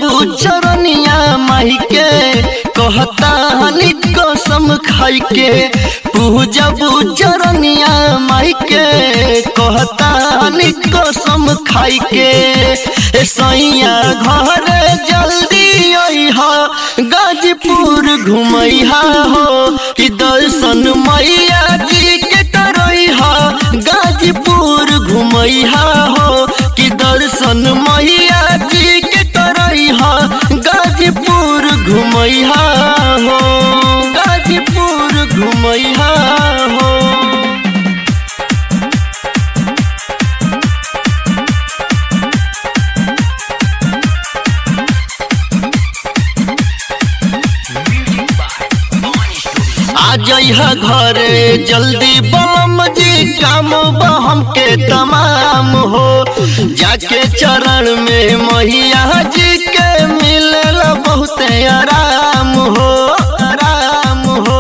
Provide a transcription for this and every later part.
चरनिया माई के कहता हनी कसम खाई के पूजब चरनिया माई के कहता हनी कसम खाई के ए सैया घर जल्दी अइहा गाजीपुर घुमैहा हो कि दर्शन मैया जी के करैहा गाजीपुर घुमैहा हो कि दर्शन मैया जी के करैहा गाजीपुर घुमैहा हो गाजीपुर घुमैहा हो आ जइहा घरे जल्दी बम जी काम बहम के तमाम हो जाके चरण में मैया जी के मिलल बहुत आराम हो आराम हो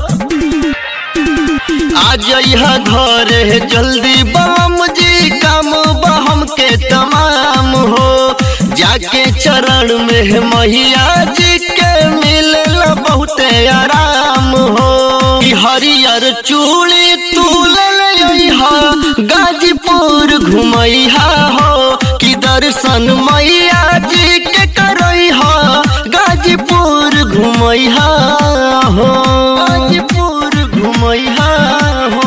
आ जइहा घरे जल्दी बम जी काम बहम के तमाम हो जाके चरण में मैया जी के मिलल बहुत आराम हो कि हरियर चूड़ी तूल लइहा गाजीपुर घुमैहा हो कि दर्शन मैया जी के करैहा गाजीपुर घुमैहा हो गाजीपुर घुमैहा हो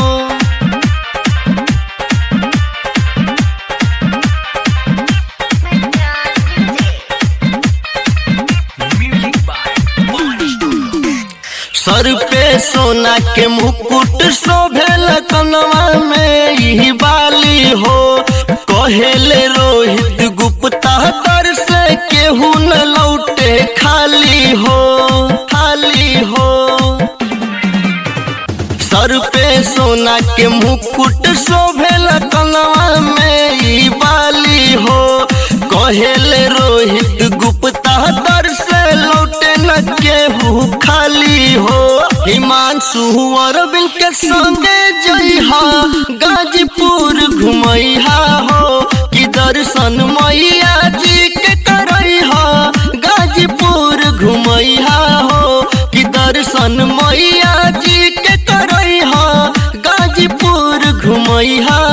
सर पे सोना के मुकुट शोभेल कनवा में ई बाली हो कहेले रोहित गुप्ता दर से केहू न लौटे खाली हो खाली हो सर पे सोना के मुकुट शोभेल कनवा में ई बाली हो कहेले रोहित गुप्ता दर से लौटे न केहू खाली हो हिमांशु अरविंद के संगे जइहा गाजीपुर घुमैहा हो कि दर्शन मैया जी के करैहा गाजीपुर घुमैहा हो कि दर्शन मैया जी के करैहा गाजीपुर घुमैहा